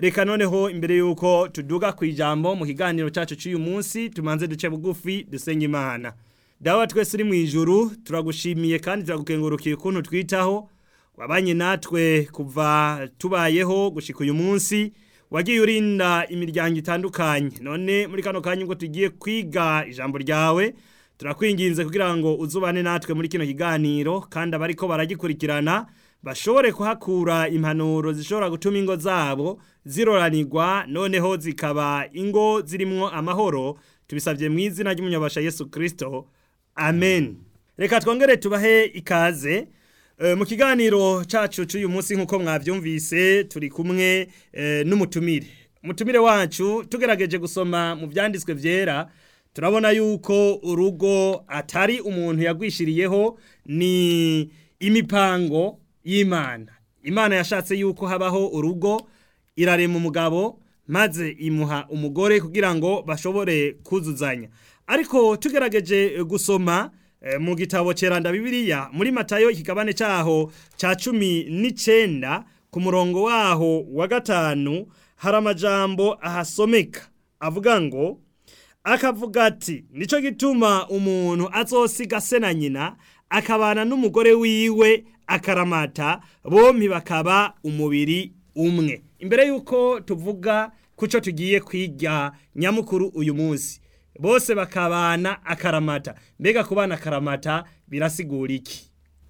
reka noneho imbere y'uko tuduga ku ijambo mu kiganiro cyacu cy'uyu munsi tumanze duce bugufi dusenga imana dawa twese uri mu ijuru turagushimiye kandi turagukengurukiye ukuntu twitaho wabanye natwe kuva tubayeho gushika uyu munsi wagiye urinda imiryango itandukanye none muri kano kanya ubwo tugiye kwiga ijambo ryawe turakwinginze kugira ngo uzubane natwe muri kino kiganiro kandi abariko baragikurikirana bashobore kuhakura impanuro zishobora gutuma ingo zabo ziroranirwa noneho zikaba ingo zirimwo amahoro tubisabye mu izina ry'umunyabasha Yesu Kristo amen reka twongere tubahe ikaze Eh, mu kiganiro cacu cy'uyu munsi nk'uko mwavyumvise turi kumwe eh, n'umutumire umutumire wacu tugerageje gusoma mu vyanditswe vyera turabona yuko urugo atari umuntu yagwishiriyeho ni imipango y'imana imana yashatse yuko habaho urugo irarema umugabo maze imuha umugore kugira ngo bashobore kuzuzanya ariko tugerageje eh, gusoma eh, mu gitabo ceranda bibiliya muri matayo ikigabane caho ca cumi n'icenda ku murongo waho wa gatanu hari amajambo ahasomeka avuga ngo akavuga ati nico gituma umuntu azosiga se na nyina akabana n'umugore wiwe akaramata bompi bakaba umubiri umwe imbere y'uko tuvuga kuco tugiye kwiga nyamukuru uyu munsi bose bakabana akaramata mbega kubana akaramata birasigura iki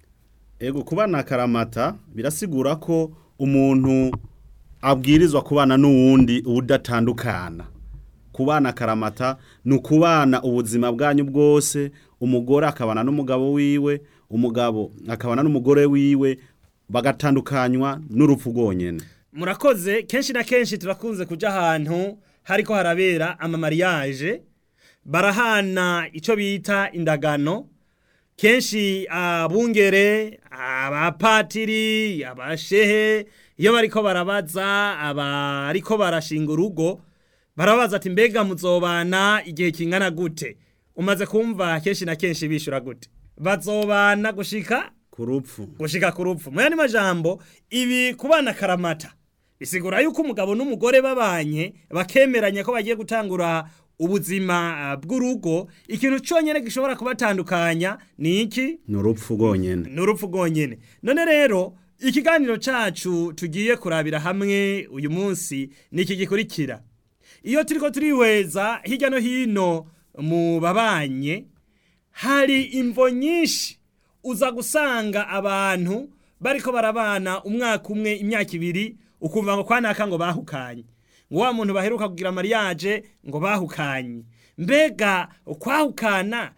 Ego kubana akaramata birasigura ko umuntu abwirizwa kubana n'uwundi udatandukana. Kubana akaramata ni ukubana ubuzima bwanyu bwose, umugore akabana n'umugabo wiwe, umugabo akabana n'umugore wiwe, bagatandukanywa n'urupfu rwonyene. murakoze kenshi na kenshi turakunze kuja ahantu hariko harabera amamariyaje barahana ico bita indagano kenshi abungere abapatiri abashehe iyo bariko barabaza abariko barashinga urugo barabaza ati mbega muzobana igihe kingana gute umaze kumva kenshi na kenshi bishura gute bazobana gushika Ku rupfu. gushika ku rupfu mu yandi majambo ibi kubana karamata bisigura yuko umugabo n'umugore babanye bakemeranya ko bagiye gutangura ubuzima ah, bw'urugo ikintu cyonyine gishobora kubatandukanya ni iki Ni urupfu rwonyene. ni urupfu rwonyine none rero ikiganiro cacu tugiye kurabira hamwe uyu munsi ni iki gikurikira iyo turiko turihweza hirya no hino mu babanye hari imvo nyinshi uza gusanga abantu bariko barabana umwaka umwe imyaka ibiri ukumva ngo kwanaka ngo bahukanye ngo wa muntu baheruka kugira mariage ngo bahukanye mbega kwahukana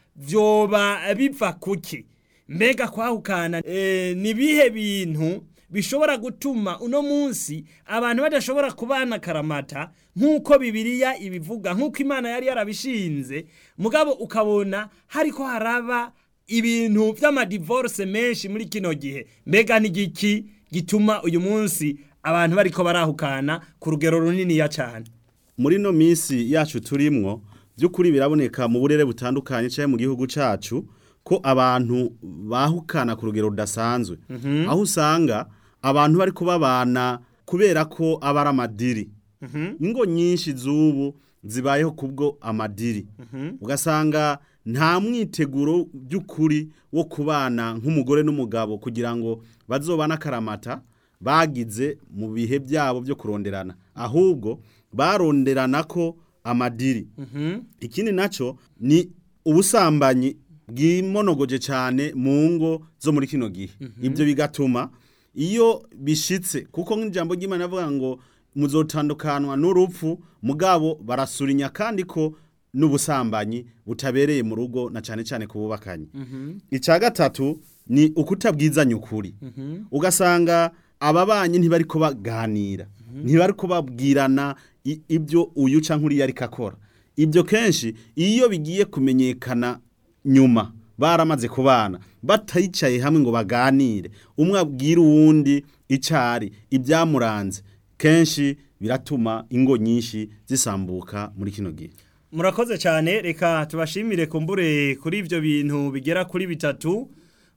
vyoba biva kuki mbega kwahukana e, ni bihe bintu bishobora gutuma uno munsi abantu badashobora kubana karamata nk'uko bibiliya ibivuga nk'uko imana yari yarabishinze mugabo ukabona hariko haraba ibintu vy'amadivorce menshi muri kino gihe mbega ni giki gituma uyu munsi abantu bariko barahukana ku rugero runiniya cane muri no minsi yacu turimwo by'ukuri biraboneka mu burere butandukanye cyangwa mu gihugu cacu ko abantu bahukana ku rugero rudasanzwe aho usanga abantu bari kubabana kubera ko aba ari amadiri ingo nyinshi z'ubu zibayeho kubwo amadiri ugasanga nta mwiteguro by'ukuri wo kubana nk'umugore n'umugabo kugira ngo bazobane akaramata bagize mu bihe byabo byo kuronderana ahubwo baronderana ko amadiri ikindi nacyo ni ubusambanyi bwimonogoje cyane mu ngo zo muri kino gihe ibyo bigatuma iyo bishitse kuko nk'ijambo ry'imana avuga ngo muzotandukanwa n'urupfu mugabo barasurinya kandi ko n'ubusambanyi butabereye mu rugo na cyane cyane ku bubakanye icya gatatu ni ukutabwizanya ukuri ugasanga ababanyi ntibari ko baganira ntibari ko babwirana i- ibyo uyu cyangwa uriya ariko akora ibyo kenshi iyo bigiye kumenyekana nyuma baramaze kubana batayicaye hamwe ngo baganire umwe abwira uwundi icyari ibyamuranze kenshi biratuma ingo nyinshi zisambuka muri kino gihe murakoze cyane reka tubashimire kumbure kuri ibyo bintu bigera kuri bitatu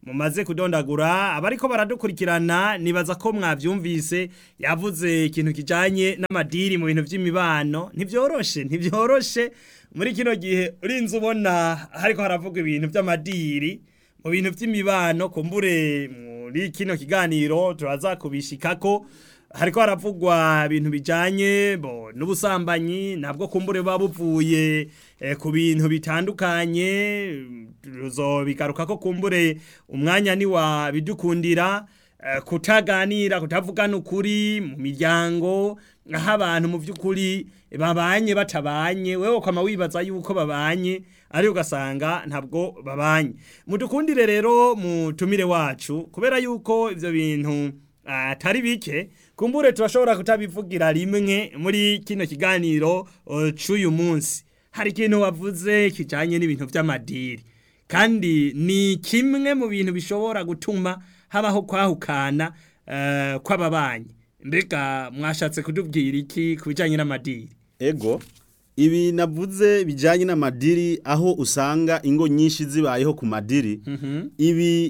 mumaze kudondagura abariko baradukurikirana nibaza ko mwavyumvise yavuze ikintu kijanye n'amadiri mu bintu vy'imibano ntivyoroshe ntivyoroshe muri kino gihe urinze ubona hariko haravugwa ibintu vy'amadiri mu bintu vy'imibano kumbure muri kino kiganiro turaza kubishikako hariko haravugwa ibintu bijanye bo n'ubusambanyi nabwo kumbure buba buvuye eh, ku bintu bitandukanye tuzobigaruka ko kumbure umwanya ni wa bidukundira eh, kutaganira kutavugana ukuri mu miryango aho abantu mu by'ukuri babanye batabanye wewe ukama wibaza yuko babanye ariko ugasanga ntabwo babanye mudukundire rero mutumire wacu kubera yuko ivyo bintu atari bike kumbure turashobora kutabivugira rimwe muri kino kiganiro uh, c'uyu munsi hari ikintu wavuze kijanye n'ibintu vy'amadiri kandi ni kimwe mu bintu bishobora gutuma habaho kwahukana uh, kw'ababanyi mbega mwashatse kutubwira iki ku bijanye n'amadiri ego ibi navuze bijanye n'amadiri aho usanga ingo nyinshi zibayeho ku madiri ibi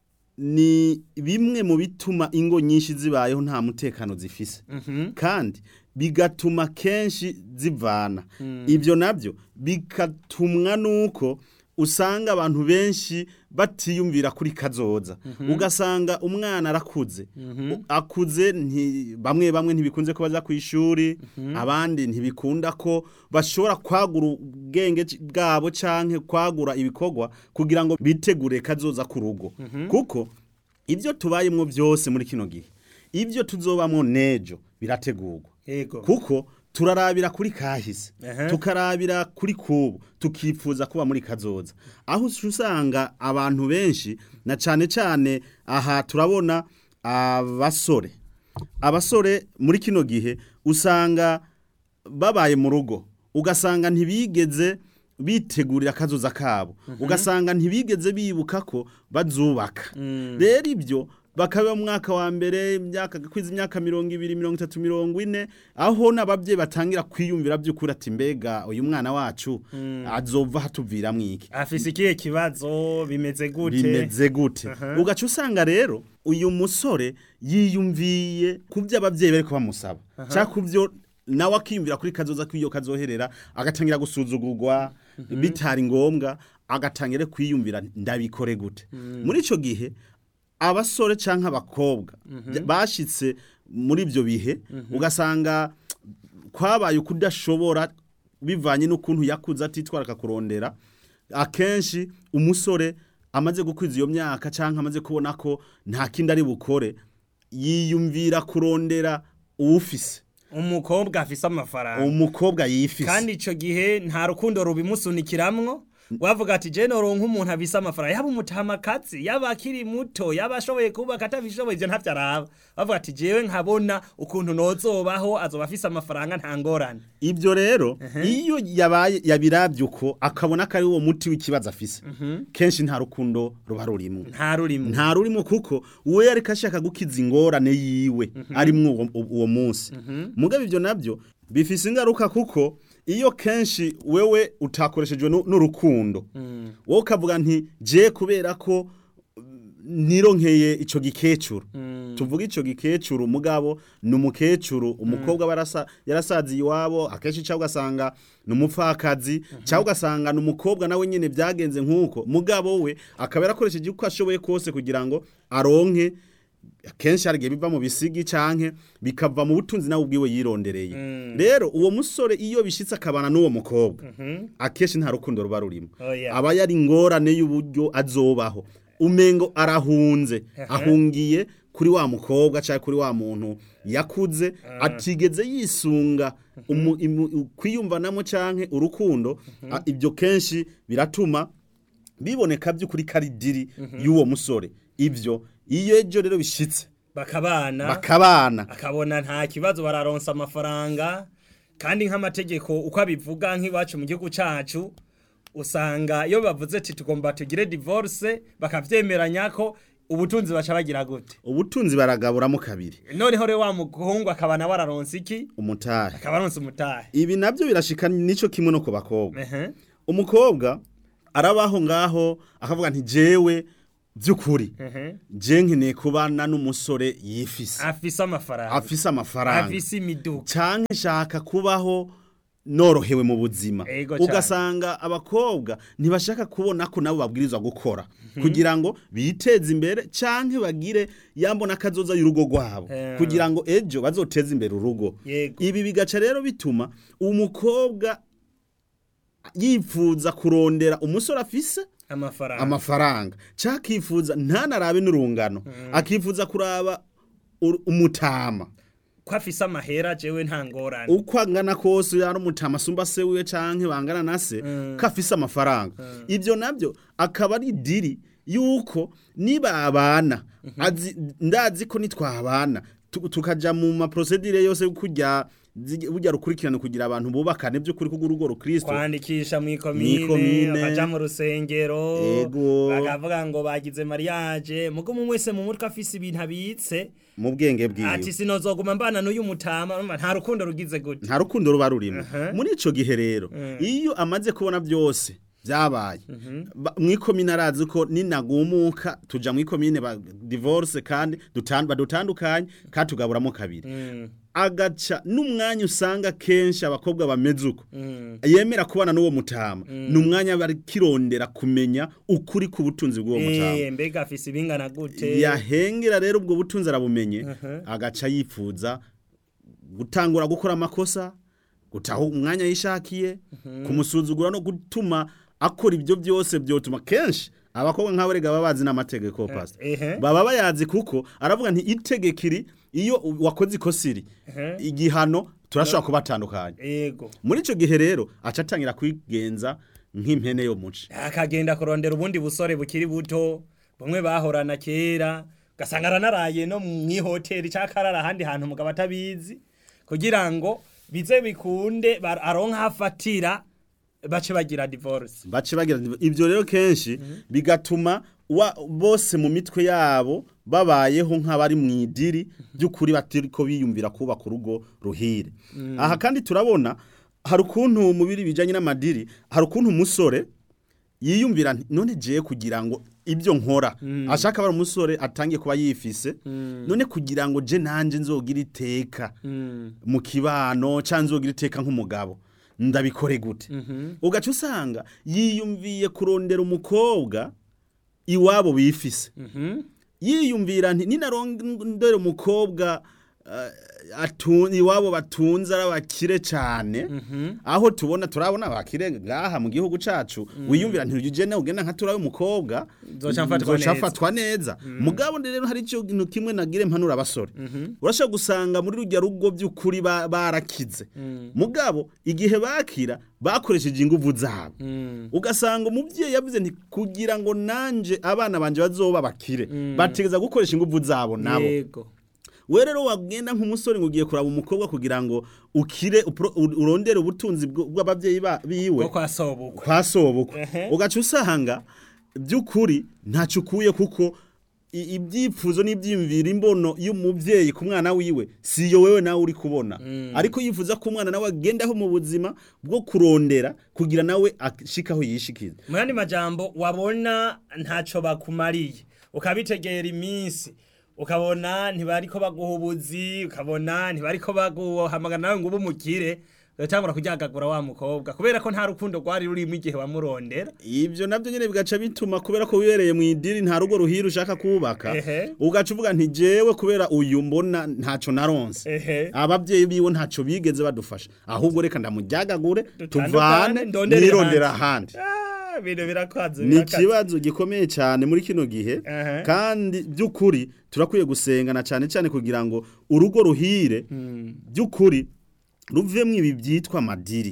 ni bimwe mu bituma ingo nyinshi zibayeho nta mutekano zifise kandi bigatuma kenshi zivana ibyo nabyo bigatumwa nuko usanga abantu benshi batiyumvira kuri kazoza ugasanga umwana arakuze akuze bamwe bamwe ntibikunze ko baza ku ishuri abandi ntibikunda ko bashobora kwagura ubwenge bwabo cyangwa kwagura ibikorwa kugira ngo bitegure kazoza ku rugo kuko ibyo tubayemo byose muri kino gihe ibyo tuzobamo nejo birategurwa kuko turarabira kuri kahise tukarabira kuri kubu tukifuza kuba muri kazoza aho usanga abantu benshi na cyane cyane aha turabona abasore abasore muri kino gihe usanga babaye mu rugo ugasanga ntibigeze bitegurira akazoza kabo ugasanga ntibigeze bibuka ko bazubaka rero ibyo bakaba mu mwaka wa mbere imyaka kwiza imyaka mirongo ibiri mirongo itatu mirongo ine aho n'ababyeyi batangira kwiyumvira by'ukuri ati mbega uyu mwana wacu azova hatuviramo iki afise ikihe kibazo bimeze gute bimeze gute ugaca usanga rero uyu musore yiyumviye ku byo ababyeyi bari bamusaba cyangwa ku byo nawe akiyumvira kuri kazoza k'iyo kazoherera agatangira gusuzugurwa bitari ngombwa agatangira kwiyumvira ndabikore gute muri icyo gihe abasore cyangwa abakobwa bashyitse muri ibyo bihe ugasanga kwabaye ukudashobora bivanye n'ukuntu yakuze atitwara akakurondera akenshi umusore amaze gukwiza iyo myaka cyangwa amaze kubona ko nta kindi ari bukore yiyumvira kurondera uwufise umukobwa afise amafaranga umukobwa yifise kandi icyo gihe nta rukundo rubimusunikiramwo wavuga ati je noronka umuntu abisa amafaranga yaba umutamakazi yaba akiri muto yaba ashoboye kubaka atabishoboye ivyo ntavyo araba bavuga ati jewe nkabona ukuntu nozobaho azoba afise amafaranga nta ngorane ibyo rero iyo yabaye yabiravye uko akabona ko ari uwo muti w'ikibazo afise kenshi nta rukundo ruba rurimo nta rurimo nta rurimo kuko uwo yariko ashaka gukiza ingorane yiwe arimwo uwo- uwo munsi mugabe ivyo navyo bifise ingaruka kuko iyo kenshi wewe utakoreshejwe nu- n'urukundo wowe ukavuga nti je kubera ko mm, nironkeye ico gikecuru tuvuga ico gikecuru mugabo ni umukecuru umukobwa barasa yarasaziye iwabo akenshi cyangwa ugasanga ni umupfakazi cyangwa ugasanga ni umukobwa nawe nyine byagenze nk'uko mugabo we akaba yarakoresheje uko ashoboye kose kugira ngo aronke akenshi hari igihe biva mu bisigi canke bikava mu butunzi nawe ubwiwe yirondereye rero uwo musore iyo bishitse akabana n'uwo mukobwa akenshi nta rukundo ruba rurimo Oya. aba yari ingorane y'uburyo azobaho umengo arahunze ahungiye kuri wa mukobwa cyangwa kuri wa muntu yakuze atigeze yisunga umu- imu- kwiyumvanamo canke urukundo a- ibyo kenshi biratuma biboneka by'ukuri karidiri y'uwo musore ibyo iyo ejo rero bishitse bakabana bakabana akabona nta kibazo bararonsa amafaranga kandi nk'amategeko uko abivuga nk'iwacu mu gihugu cacu usanga iyo bavuze ati tugomba tugire divorce bakavyemeranya ko ubutunzi baca bagira gute ubutunzi baragaburamo kabiri noneho rero wa muhungu akaba nawe araronsa iki umutahe akaba aronsa umutahe ibi nabyo birashika nico kimwe no ku bakobwa Ehe. umukobwa arabaho ngaho akavuga nti jewe by'ukuri ehe je nkeneye kubana n'umusore yifise afise amafaranga afise amafaranga afise imiduga canke nshaka kubaho norohewe mu buzima Ego cane. ugasanga abakobwa ntibashaka kubona ko nabo babwirizwa gukora kugira ngo biteze imbere canke bagire yambona akazoza y'urugo rwabo Eh. kugira ngo ejo bazoteze imbere urugo Yego. ibi bigaca rero bituma umukobwa yifuza kurondera umusore afise amafaranga amafaranga cakifuza ntanarabe n'urungano akifuza kuraba ur- umutama ko afise amahera jewe nta ngorane uko angana kose yari umutama asumba se wiwe canke bangana na se Mm. ko afise amafaranga ivyo navyo akaba ari diri yuko nibabana azi ndazi ko nitwabana tu- tukaja mu maprosedire yose yo kurya zi- burya rukurikirane kugira abantu bubakane by'ukuri kuko urugo rukristo kwandikisha mw'ikomine Mw'ikomine. bakaja mu rusengero Ego. bakavuga ngo bagize mariage mugo mu wese mu mutwe afise ibintu abitse mu bwenge bwiwe ati sinozoguma mbana n'uyu mutama urumva nta rukundo rugize gute nta rukundo ruba rurimo Aha. muri ico gihe rero iyo amaze kubona byose byabaye ba- mwikomine arazi ko ninagumuka tuja mwikomine ba divorce kandi dutan- badutandukanye kandi tugaburamo kabiri Mm, agaca n'umwanya usanga kenshi abakobwa bameze uko mm. yemera kubana n'uwo mutama ni umwanya bari kirondera kumenya ukuri ku butunzi bw'uwo mutama Eh, mbega afise ibingana gute yahengera rero ubwo butunzi arabumenye Aha. agaca yifuza gutangura gukora amakosa gutaha umwanya yishakiye kumusuzugura no gutuma akora ibyo byose byotuma kenshi abakobwa nk'abo rega baba bazi n'amategeko pastor ehe. baba bayazi kuko aravuga nti itegeko iri iyo wakoze ikosa iri Ehe. igihano turashobora kubatandukanya yego muri icyo gihe rero aca atangira kwigenza nk'impene yo muci akagenda kurondera ubundi busore bukiri buto bumwe bahorana kera ugasanga aranaraye no mu ihoteli cyangwa akarara ahandi hantu umugabo atabizi kugira ngo bize bikunde bar- aronke aho afatira bace bagira divorce bace bagira ibyo rero kenshi bigatuma wa bose mu mitwe yabo babayeho nk'abari mu idiri by'ukuri batiriko biyumvira kubaka urugo ruhire aha kandi turabona hari ukuntu mu biri bijanye n'amadiri hari ukuntu umusore yiyumvira nti, none jewe kugira ngo ibyo nkora ashaka bari umusore atangiye kuba yifise none kugira ngo je nanje nzogira iteka mu kibano cyangwa nzogira iteka nk'umugabo ndabikore gute ugaca usanga yiyumviye kurondera umukobwa iwabo bifise yiyumvira nti ninarondera umukobwa eh, atun- iwabo batunze ari abakire cyane aho tubona turabona abakire ngaha mu gihugu cacu wiyumvira nti uyu jene ugenda nka turabe umukobwa Nzoca mfatwa nzoca neza. mfatwa neza mugabo rero hari ico kintu kimwe nagire mpanura abasore urashobora gusanga muri rujya rugo by'ukuri ba- barakize mugabo igihe bakira bakoresheje inguvu zabo ugasanga umubyeyi yavuze nti kugira ngo nanje abana banje bazoba bakire bategeza gukoresha inguvu zabo nabo yego we rero wagenda nk'umusore ngo ugiye kuraba umukobwa kugira ngo ukire upro- u- urondere ubutunzi bw- bw'ababyeyi ba- biwe bwo kwa sobukwe kwa sobukwe Ehe. ugaca usanga by'ukuri ntacyo ukuye kuko i- ibyifuzo n'ibyiyumviro imbono y'umubyeyi ku mwana wiwe si iyo wewe nawe uri kubona ariko yifuza ko umwana nawe agendaho mu buzima bwo kurondera kugira nawe ashikaho yishikiza mu yandi majambo wabona ntacyo bakumariye ukabitegera iminsi ukabona ntibariko baguha ubuzi ukabona ntibariko baguhamagara nawe ngo ube umukire ugatangura kuryagagura wa mukobwa kubera ko nta rukundo rwari rurimo igihe wamurondera ibyo nabyo nyine bigaca bituma kubera ko wibereye mu idiri nta rugo ruhira ushaka kubaka Ehe. ugaca uvuga nti jewe kubera uyu mbona ntacyo naronse ehe ababyeyi biwe ntacyo bigeze badufasha ahubwo reka ndamujyagagure Dutandukane, tuvane ndondere nirondera ahandi Ah, ibintu birakwaze ni birakaze. ikibazo gikomeye cyane muri kino gihe Aha. kandi by'ukuri turakwiye gusengana cyane cyane kugira ngo urugo ruhire by'ukuri ruvemo ibi byitwa amadiri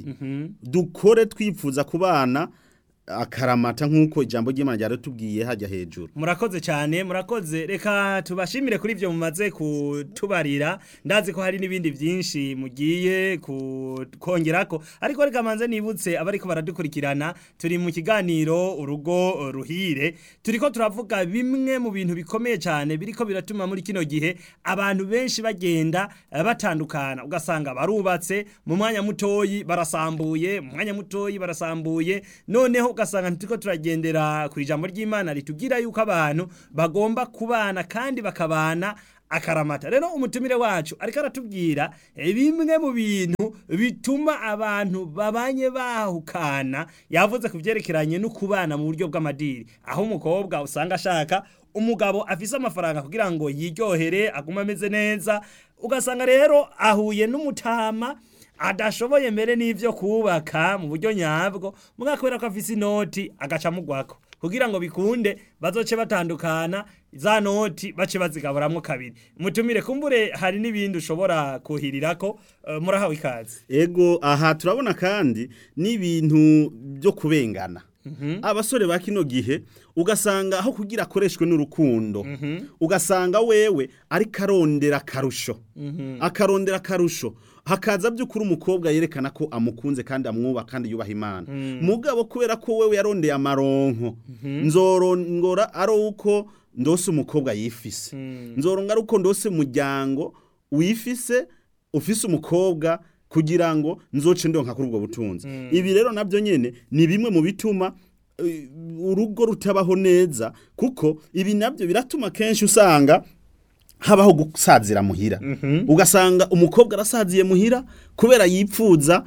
dukore twifuza ku bana akaramata nk'uko ijambo ry'imana ryaratubwiye hajya hejuru murakoze cyane murakoze reka tubashimire kuri ibyo mumaze kutubarira ndazi ko hari n'ibindi byinshi mugiye kongerako ariko reka manze nibutse abariko baradukurikirana turi mu kiganiro urugo ruhire turiko turavuga bimwe mu bintu bikomeye cyane biriko biratuma muri kino gihe abantu benshi bagenda eh, batandukana ugasanga barubatse mu mwanya mutoyi barasambuye mu mwanya mutoyi barasambuye noneho ugasanga ntitiko turagendera ku ijambo ry'imana ritubwira yuko abantu bagomba kubana kandi bakabana akaramata rero umutumire wacu ariko aratubwira bimwe mu bintu bituma abantu babanye bahukana yavuze ku byerekeranye no kubana mu buryo bw'amadiri aho umukobwa usanga ashaka umugabo afise amafaranga kugira ngo yiryohere agume ameze neza ugasanga rero ahuye n'umutama adashoboye mbere n'ivyo kubaka mu buryo nyabwo muga kubera ko afise inoti agaca mugwako kugira ngo bikunde bazoce batandukana za noti bace bazigaburamwo kabiri mutumire kumbure hari n'ibindi ushobora kuhirirako uh, murahawe ikaze ego aha turabona kandi n'ibintu byo kubengana abasore ba kino gihe ugasanga aho kugira akoreshwe n'urukundo ugasanga wewe ariko arondera akarusho akarondera akarusho hakaza by'ukuri umukobwa yerekana ko amukunze kandi amwubaha kandi yubaha imana mugabo kubera ko wewe yarondeye amaronko nzorongora ari uko ndose umukobwa yifise nzoronga ari uko ndose umuryango wifise ufise umukobwa kugira ngo nzoce ndonka kuri ubwo butunzi ibi rero nabyo nyene ni bimwe mu bituma eh, urugo rutabaho neza kuko ibi nabyo biratuma kenshi usanga habaho gusazira muhira ugasanga umukobwa arasaziye muhira kubera yipfuza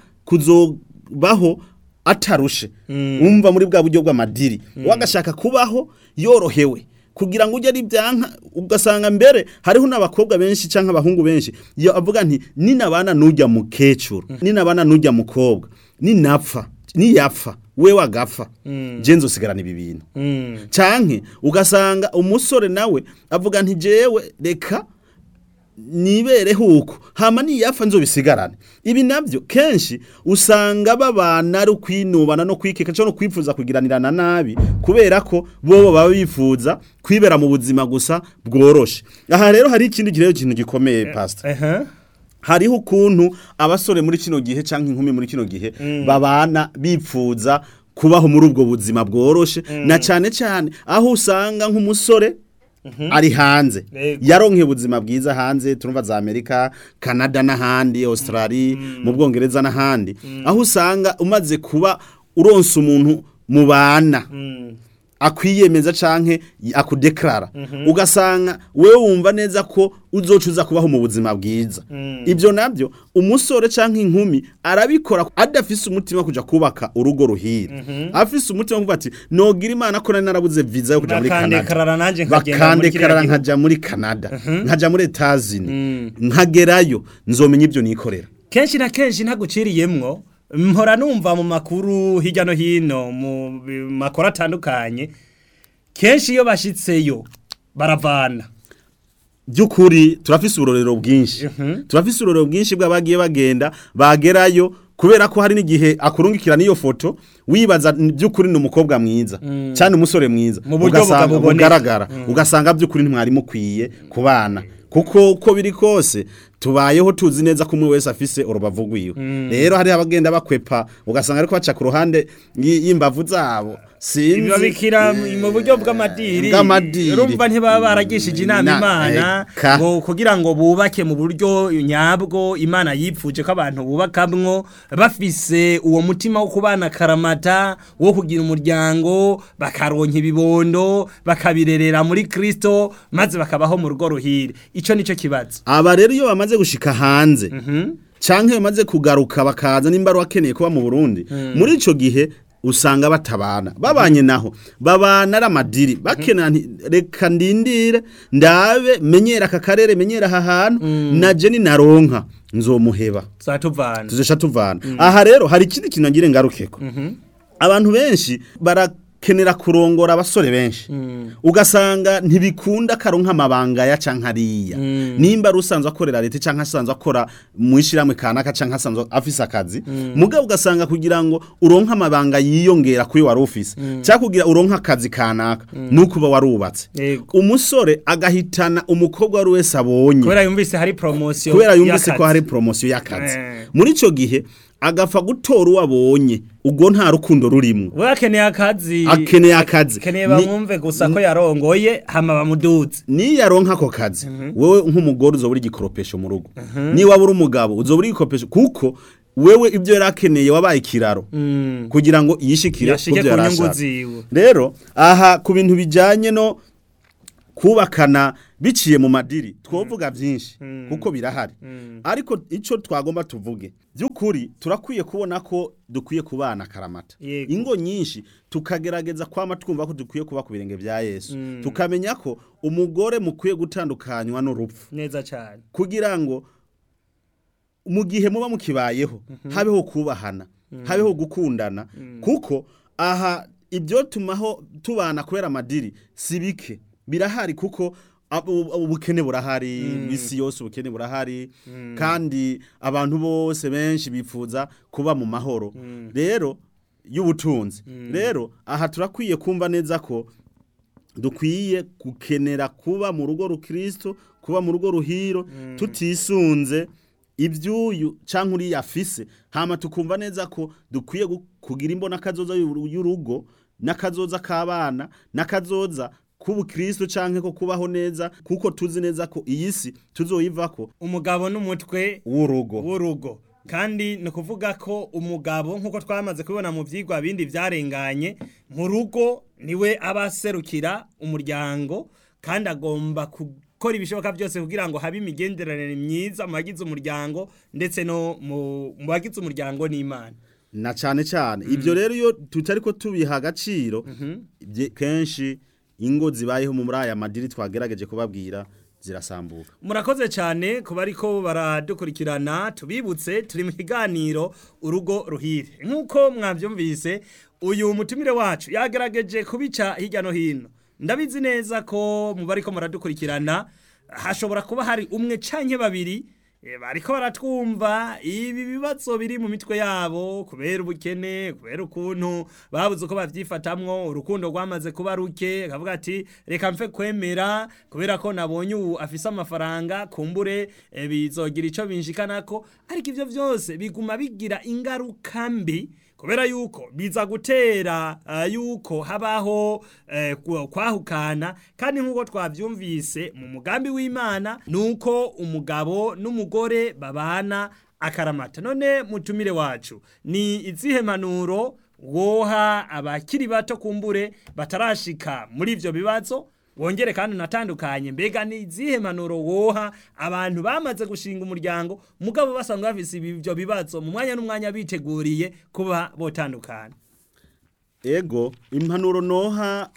kuzobaho atarushe wumva muri bwa buryo bw'amadiri wagashaka kubaho yorohewe kugira ngo ujye ari byanka ugasanga mbere hariho n'abakobwa benshi cyangwa abahungu benshi iyo avuga nti ninabana nujya mukecuru ninabana nujya mukobwa ninapfa niyapfa we wagapfa je nzosigarana ibi bintu canke ugasanga umusore nawe avuga nti jewe reka nibereho uko hama niyapfa nzobisigarane ibi nabyo kenshi usanga babana ari ukwinubana no kwikeka cyangwa no kwipfuza kugiranirana nabi kubera ko bobo baba bifuza kwibera mu buzima gusa bworoshe aha rero hari ikindi kirero kintu gikomeye pastor Ehe. hariho ukuntu abasore muri kino gihe cyangwa inkumi muri kino gihe babana bipfuza kubaho muri ubwo buzima bworoshe na cyane cyane aho usanga nk'umusore ari hanze Yego. yaronke ubuzima bwiza hanze turumva za Amerika Canada n'ahandi Australia mu Bwongereza n'ahandi aho usanga umaze kuba uronse umuntu mubana Mm. akwiyemeza canke akudeklara ugasanga wewe wumva neza ko uzocuza kubaho mu buzima bwiza ibyo nabyo umusore canke inkumi arabikora adafise umutima wo kuja kubaka urugo ruhira afise umutima wo kuvuga ati nogira imana ko nari narabuze visa yo kuja muri Canada bakandekarara nanjye nkagenda muri kiriya bakandekarara gihugu. nkaja muri Canada nkaja muri Etazini nkagerayo nzomenya ibyo nikorera kenshi na kenshi ntaguciriyemwo mpora numva mu makuru hirya no hino mu bi- makuru atandukanye kenshi iyo bashitseyo baravana by'ukuri turafise urorero bwinshi turafise urorero bwinshi bw'abagiye bagenda bagerayo kubera ko hari n'igihe akurungikira n'iyo foto wibaza n- by'ukuri ni umukobwa mwiza cyane umusore mwiza Mu buryo ugasanga buboneka. bugaragara ugasanga by'ukuri ntimwari mukwiye kubana kuko uko biri kose tubayeho tuzi neza ko umwe wese afise urubavu rwiwe rero hari abagenda bakwepa ugasanga ariko baca ku ruhande y- y'imbavu zabo sinzi babikira mu buryo bw'amadiri Bw'amadiri. urumva ntibaba baragishije inama Na- imana eka. ngo kugira ngo bubake mu buryo nyabwo imana yipfuje ko abantu bubakamwo bafise uwo mutima wo kubana karamata wo kugira umuryango bakaronka ibibondo bakabirerera muri kristo maze bakabaho mu rugo ruhire ico nico kibazo aba rero iyo bamaze gushika hanze canke bamaze kugaruka bakaza nimba ari wakeneye kuba mu Burundi muri ico gihe usanga batabana babanye naho babana ari amadiri bakenera nti reka ndindire ndabe menyera aka karere menyera aha hantu naje ninaronka nzomuheba zatuvana tuzesha tuvana aha rero hari ikindi kintu ngire ngarukeko abantu benshi barakenera kurongora abasore benshi ugasanga ntibikunda karonka amabanga ya canke ariya nimba ari usanzwe akorera leta canke asanzwe akora mu ishiramwe kanaka canke asanzwe afise akazi mugabo ugasanga kugira ngo uronke amabanga yiyongera kuri wari ufise cyangwa kugira uronke akazi kanaka nuko uba warubatse Yego. umusore agahitana umukobwa wari wese abonye kubera yumvise hari promosiyo kubera yumvise ko hari promosiyo y'akazi Eh. muri ico gihe agapfa gutora uwo abonye ubwo nta rukundo rurimwo we akeneye akazi akeneye akazi akeneye Ni- bamwumve gusa ko yarongoye hama bamuduze niyo aronka ako kazi wowe nk'umugore uzobura igikoropesho mu rugo niba uri umugabo uzobura igikoropesho kuko wewe ibyo yari akeneye wabaye ikiraro Mm. kugira ngo yishikire yashike kubyo ku yari nyungu ashaka. ziwe rero aha ku bintu bijyanye no kubakana biciye mu madiri twovuga byinshi kuko birahari ariko icyo twagomba tuvuge by'ukuri turakwiye kubona ko dukwiye kubana akaramata Yego. ingo nyinshi tukagerageza kwama twumva ko dukwiye kuba ku birenge bya yesu tukamenya ko umugore mukwiye gutandukanywa n'urupfu neza cyane kugira ngo mu gihe muba mukibayeho habeho kubahana habeho gukundana kuko aha ibyo tumaho tubana kubera amadiri si bike birahari kuko ab- ubu- ubukene burahari isi yose ubukene burahari kandi abantu bose benshi bifuza kuba mu mahoro rero y'ubutunzi rero aha turakwiye kumva neza ko dukwiye gukenera kuba mu rugo rukristo kuba mu rugo ruhiro tutisunze ibyuyu cyangwa uriya afise hama tukumva neza ko dukwiye gu- kugira imbona kazoza y'uru- y'urugo n'akazoza k'abana n'akazoza k'ubukristo cyangwa ko kubaho neza kuko tuzi neza ko iyi si tuzoyivako umugabo n'umutwe w'urugo w'urugo kandi ni ukuvuga ko umugabo nk'uko twamaze kubibona mu byigwa bindi byarenganye mu rugo niwe aba aserukira umuryango kandi agomba gukora ibishoboka byose kugira ngo habe imigenderanire myiza mu bagize umuryango ndetse no mu mu bagize umuryango n'imana na cyane cyane ibyo rero iyo tutari ko tubiha agaciro bye- kenshi ingo zibayeho muri aya madiri twagerageje kubabwira zirasambuka murakoze cyane kuba ariko baradukurikirana tubibutse turi mu kiganiro urugo ruhire nk'uko mwabyumvise uyu mutumire wacu yagerageje kubica hirya no hino ndabizi neza ko mu bariko muradukurikirana hashobora kuba hari umwe canke babiri eh, bariko baratwumva ibi bibazo biri mu mitwe yabo kubera ubukene kubera ukuntu babuze uko bavyifatamwo urukundo rwamaze kuba ruke akavuga ati reka mfe kwemera kubera ko nabonye ubu afise amafaranga kumbure eh, bizogira ico binjikanako ariko ivyo vyose biguma bigira ingaruka mbi kubera yuko biza gutera uh, yuko habaho eh, ku- kwahukana kandi nk'uko twavyumvise mu mugambi w'imana nuko umugabo n'umugore babana akaramata none mutumire wacu ni izihe manuro woha abakiri bato kumbure batarashika muri ivyo bibazo wongere kandi unatandukanye mbega ni izihe manuro woha abantu bamaze gushinga umuryango mugabo basanzwe bafise ibyo bibazo mu mwanya n'umwanya biteguriye kuba botandukana ego impanuro noha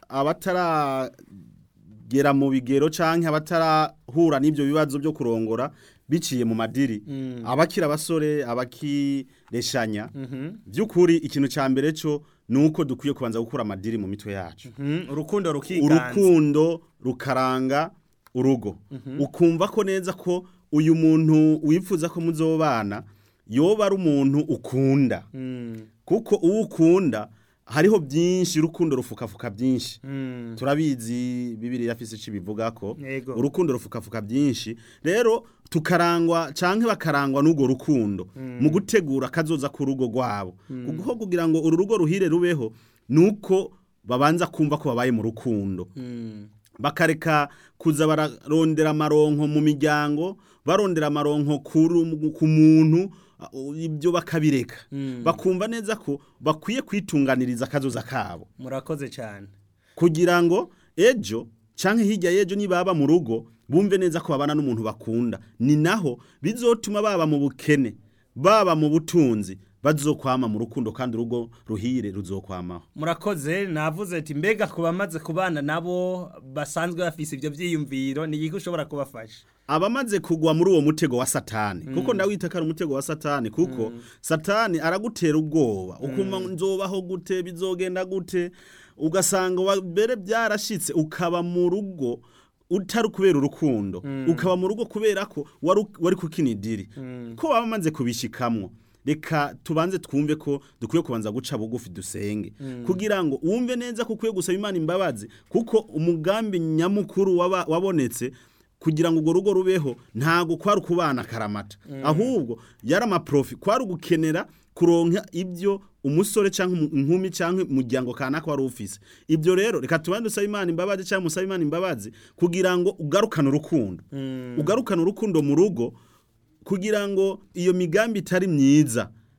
abataragera mu bigero canke abatarahura n'ibyo bibazo byo kurongora biciye mu madiri abakira abasore abakireshanya by'ukuri ikintu cya mbere cyo ni uko dukwiye kubanza gukura amadiri mu mitwe yacu Mhm, urukundo rukiganza urukundo rukaranga urugo ukumva ko neza ko uyu muntu wifuza ko muzobana yoba ari umuntu ukunda Mm, kuko uwo ukunda hariho byinshi urukundo rufukafuka byinshi mm, turabizi bibiri yafise ico bivuga ko Yego. urukundo rufukafuka byinshi rero tukarangwa canke bakarangwa n'urwo rukundo mu gutegura kazoza ku rugo rwabo kuko kugira ngo uru rugo ruhire rubeho nuko babanza kumva ko babaye mu rukundo mm, bakareka kuza bararondera amaronko mu miryango barondera amaronko kuru- ku muntu uh, ibyo bakabireka Mm. bakumva neza ko bakwiye kwitunganiriza akazoza kabo murakoze cyane kugira ngo ejo canke hirya y'ejo nibaba mu rugo bumve neza ko babana n'umuntu bakunda ni naho bizotuma baba mu bukene baba mu butunzi bazokwama mu rukundo kandi urugo ruhire ruzokwamaho murakoze navuze ati mbega ku bamaze kubana nabo basanzwe bafise ibyo byiyumviro ni iki ushobora kubafasha abamaze kugwa muri uwo mutego wa satani kuko ndawita ko ari umutego wa satani kuko satani aragutera ubwoba ukuma nzobaho gute bizogenda gute ugasanga wa- mbere byarashitse ukaba mu rugo utari kubera urukundo ukaba mu rugo kubera ko wari wari kukinidiri ko baba bamaze kubishikamwo reka tubanze twumve ko dukwiye kubanza guca bugufi dusenge kugira ngo wumve neza ko ukwiye gusaba imana imbabazi kuko umugambi nyamukuru waba- wabonetse kugira ngo urwo rugo rubeho ntago kwari ukubana akaramata ahubwo yari amaprofi kwari ugukenera kuronka ibyo umusore cyangwa umu- inkumi cyangwa umuryango kanaka wari ufise ibyo rero reka tubanze dusaba imana imbabazi cyangwa musabe imana imbabazi kugira ngo ugarukane urukundo ugarukane urukundo mu rugo kugira ngo iyo migambi itari myiza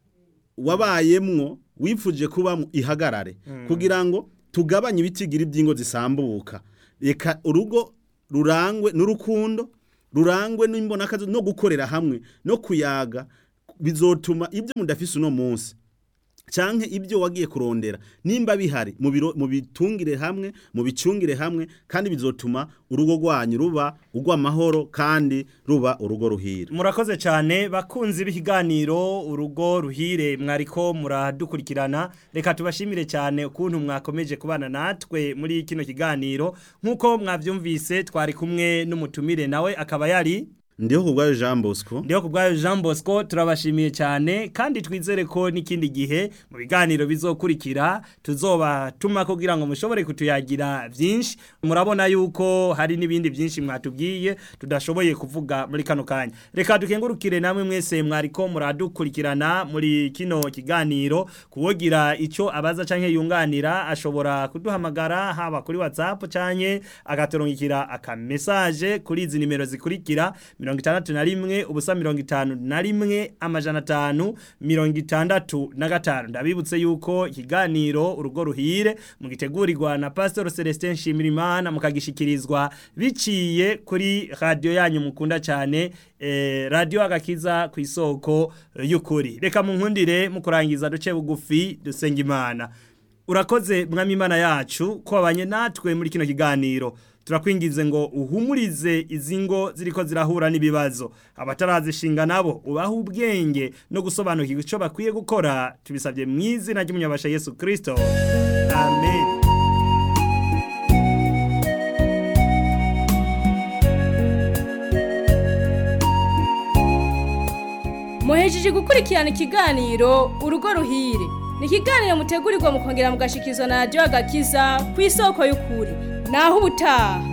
wabayemwo wifuje kuba ihagarare kugira ngo tugabanye ibitigira iby'ingo zisambuka reka urugo rurangwe n'urukundo rurangwe n'imbonakazi no gukorera hamwe no kuyaga bizotuma ibyo mudafise uno munsi canke ibyo wagiye kurondera nimba bihari mu biro mu bitungire hamwe mu bicungire hamwe kandi bizotuma urugo rwanyu ruba urw'amahoro kandi ruba urugo ruhira murakoze cyane bakunzi b'ikiganiro urugo ruhire mwariko muradukurikirana reka tubashimire cyane ukuntu mwakomeje kubana natwe muri kino kiganiro nk'uko mwabyumvise twari kumwe n'umutumire nawe akaba yari ndiho kubwayo Jean Bosco ndiho kubwayo Jean Bosco turabashimiye cyane kandi twizere ko n'ikindi gihe mu biganiro bizokurikira tuzoba tuma kugira ngo mushobore kutuyagira byinshi murabona yuko hari n'ibindi byinshi mwatubwiye tudashoboye kuvuga muri kano kanya reka dukengurukire namwe mwese mwariko muradukurikirana muri kino kiganiro kuwogira icyo abaza canke yunganira ashobora kuduhamagara haba kuri WhatsApp canke agatorongikira akamesaje kuri izi nimero zikurikira mirongo itandatu na rimwe ubusa mirongo itanu na rimwe amajana atanu mirongo itandatu na gatanu ndabibutse yuko ikiganiro urugo ruhire mugitegurirwa na pastor celestin nshimirimana mukagishikirizwa biciye kuri radiyo yanyu mukunda cyane eh, radiyo agakiza ku isoko y'ukuri reka mu nkundire mu kurangiza duce bugufi dusenga imana urakoze mwami imana yacu ko wabanye natwe muri kino kiganiro turakwingize ngo uhumurize izi ngo ziriko zirahura n'ibibazo abatarazishinga nabo ubaha ubwenge no gusobanukirwa icyo bakwiye gukora tubisabye mu izina ry'umunyabasha yesu kirisito amen muhejeje gukurikirana ikiganiro urugo ruhire ni ikiganiro mutegurirwa mukongera mugashikirizwa na radiyo agakiza ku isoko y'ukuri naho ubutaha